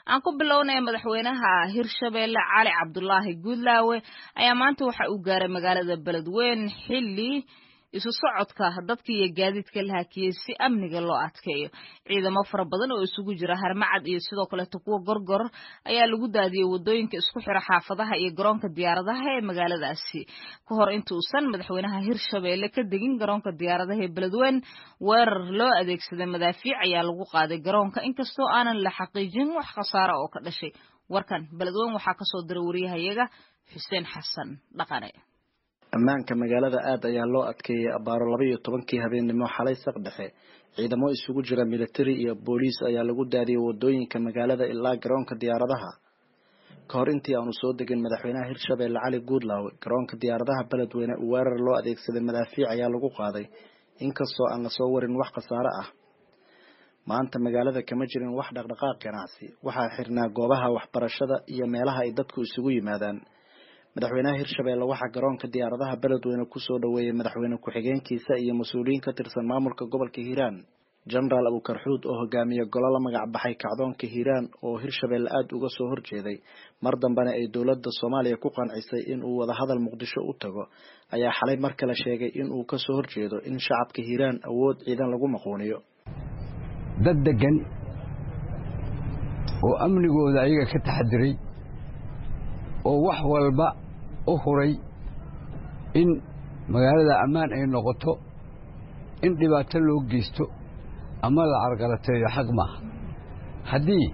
aan ku bilownay madaxweynaha hirshabeelle cali cabdulaahi guudlaawe ayaa maanta waxa uu gaaray magaalada beledweyn xilli isu socodka dadka iyo gaadiidka la hakiyey si amniga loo adkeeyo ciidamo fara badan oo isugu jira harmacad iyo sidoo kaleeto kuwa gorgor ayaa lagu daadiyey wadooyinka isku xira xaafadaha iyo garoonka diyaaradaha ee magaaladaasi ka hor intuusan madaxweynaha hirshabeelle ka degin garoonka diyaaradaha ee beledweyn weerar loo adeegsaday madaafiic ayaa lagu qaaday garoonka inkastoo aanan la xaqiijin wax khasaara oo ka dhashay warkan beledweyn waxaa kasoo diray wariyahayaga xuseen xasan dhaqane ammaanka magaalada aad ayaa loo adkeeyey abaaro laba iyo tobankii habeennimo xalay saq dhexe ciidamo isugu jira militari iyo booliis ayaa lagu daadiyey wadooyinka magaalada ilaa garoonka diyaaradaha ka hor intii aanu soo degin madaxweynaha hirshabeelle cali guudlaawe garoonka diyaaradaha beledweyne uu weerar loo adeegsaday madaafiic ayaa lagu qaaday inkastoo aan lasoo warin wax khasaare ah maanta magaalada kama jirin wax dhaqdhaqaaq ganacsi waxaa xirnaa goobaha waxbarashada iyo meelaha ay dadku isugu yimaadaan madaxweynaha hirshabeelle waxaa garoonka diyaaradaha beledweyne kusoo dhoweeyey madaxweyne ku-xigeenkiisa iyo mas-uuliyiin ka tirsan maamulka gobolka hiiraan genaraal abukarxuud oo hogaamiye golo la magac baxay kacdoonka hiiraan oo hirshabeelle aada uga soo horjeeday mar dambena ay dowladda soomaaliya ku qancisay in uu wadahadal muqdisho u tago ayaa xalay mar kale sheegay in uu kasoo horjeedo in shacabka hiiraan awood ciidan lagu maquuniyo dad degan oo amnigooda ayaga ka taxadiray oo wax walba u huray in magaalada ammaan ay noqoto in dhibaato loo geysto ama la carqalateeyo xaq maaha haddii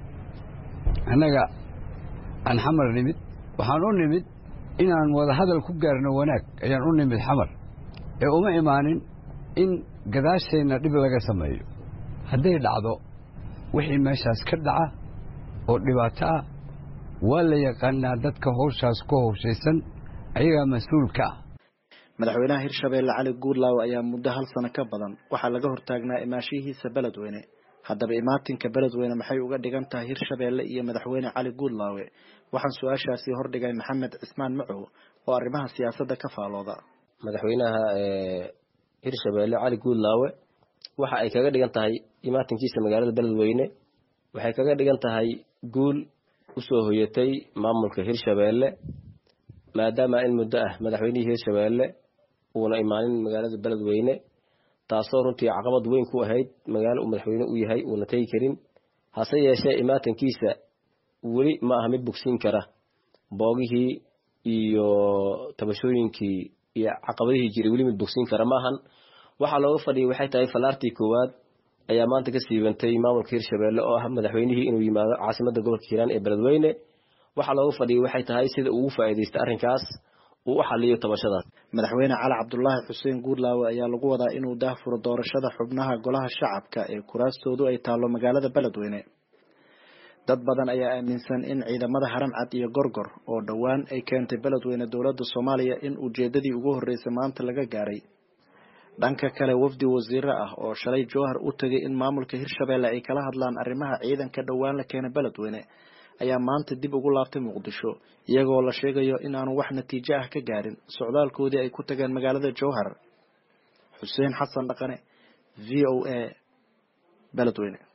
annaga aan xamar nimid waxaan u nimid inaan wada hadal ku gaarno wanaag ayaan u nimid xamar ee uma imaanin in gadaasheenna dhib laga sameeyo hadday dhacdo wixii meeshaas ka dhaca oo dhibaato ah waa la yaqaanaa dadka howshaas ku howshaysan ayagaa mas-uulka ah madaxweynaha hirshabeelle cali guudlaawe ayaa muddo hal sano ka badan waxaa laga hortaagnaa imaashihiisa beledweyne haddaba imaatinka beledweyne maxay uga dhigan tahay hirshabeelle iyo madaxweyne cali guudlaawe waxaan su-aashaasi hordhigay maxamed cismaan macow oo arrimaha siyaasadda ka faalooda madaxweynaha hirshabeelle cali guudlaawe waxa ay kaga dhigan tahay imaatinkiisa magaalada beledweyne waxay kaga dhigan tahay guul usoo hoyatay maamulka hirshabeelle maadaama in muddo ah madaxweynihii hirshabeelle uuna imaanin magaalada beledweyne taasoo runtii caqabad weyn ku ahayd magaalo uu madaxweyne u yahay uuna tegi karin hase yeeshee imaatankiisa weli ma aha mid bogsiin kara boogihii iyo tabashooyinkii iyo caqabadihii jiray weli mid bogsiin kara maahan waxaa looga fadhiyay waxay tahay falaartii koowaad ayaa maanta ka siibantay maamulka hirshabeelle oo ah madaxweynihii inuu yimaado caasimada gobolka hiiraan ee beledweyne waxaa looga fadhiyay waxay tahay sida ugu faa'iidaystay arrinkaas uu u xaliyo tabashadaas madaxweyne cali cabdulaahi xuseen guudlaawe ayaa lagu wadaa inuu daahfuro doorashada xubnaha golaha shacabka ee kuraastoodu ay taallo magaalada beledweyne dad badan ayaa aaminsan in ciidamada haramcad iyo gorgor oo dhowaan ay keentay beledweyne dowladda soomaaliya in ujeedadii ugu horreysay maanta laga gaaray dhanka kale wafdi wasiire ah oo shalay jowhar u tegay in maamulka hirshabeelle ay kala hadlaan arrimaha ciidanka dhowaan la keenay beledweyne ayaa maanta dib ugu laabtay muqdisho iyagoo la sheegayo in aanu wax natiijo ah ka gaarin socdaalkoodii ay ku tageen magaalada jowhar xuseen xasan dhaqane v o a beledweyne